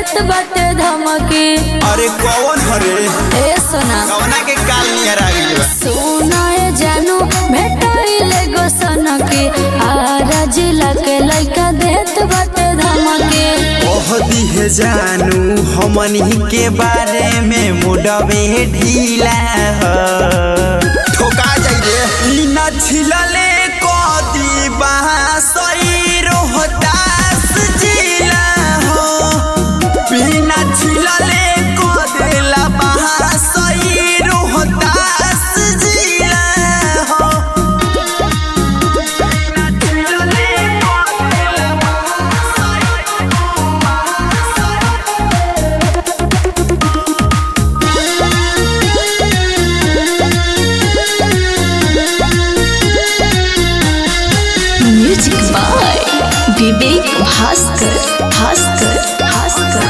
देत बाटे धमकी अरे कौन हरे ए सोना कौना के काल नियर आ गइल बा सोना ए जानू भेटाइले गो सनकी आरा जिला के लइका देत बाटे धमकी ओह दिहे जानू हमनी के बारे में मुडवे ढीला ह ठोका जाई रे ई न छिलले कदी बासई रोहतास जिला हो बिना छिलले कदेला बासई रोहतास जिला हो बिना छिलले कदेला music by Vivek Bhaskar Bhaskar Bhaskar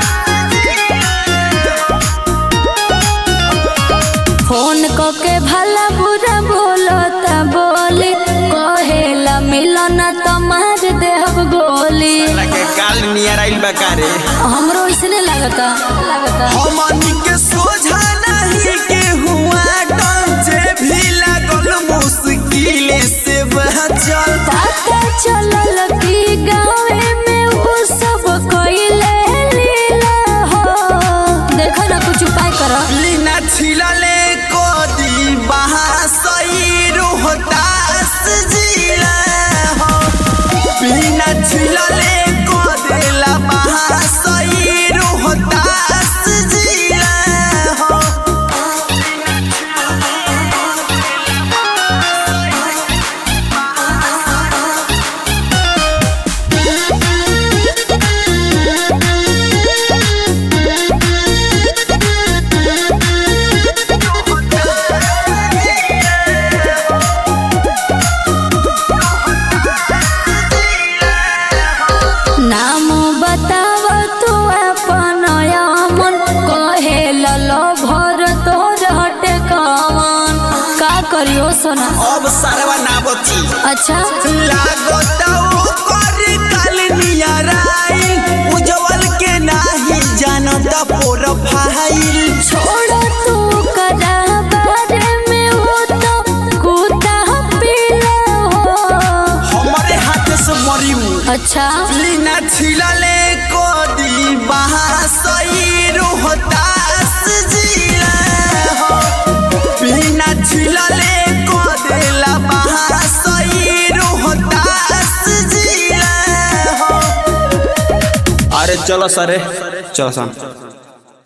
phone क के भला बुरा बोलो त बोली कहेला मिलन त मार देहब गोली लगे काल नियर आइल बा कारे हमरो इसने लगता लगता हमनी के सोझा नहीं के हुआ से भी लागल मुश्किल से बचल पता चलल कि गाँवे में वो सब कोइले लीला हो देखो ना कुछ उपाय करो लीना छिलले कोदी बहासई रोहतास जिला हो बिना छिलले कोदेला बहासई रोहतास जिला हो नाम बताव तू अपन मन कहे ललो भर तोर हटे कवन का करियो सोना अब सरवा ना बची अच्छा लागता ओकर काल नियराई उज्जवल के नाही जानता प्रोफाइल छोड़ तू करा बारे में वो तो कूदा पीला हो हमारे हाथ से मरी अच्छा लीना छिलले कोदी बहासई रोहतास जिला हो बिना छिलले कोदेला बहासई रोहतास जिला हो अरे चलो सरे चलो सन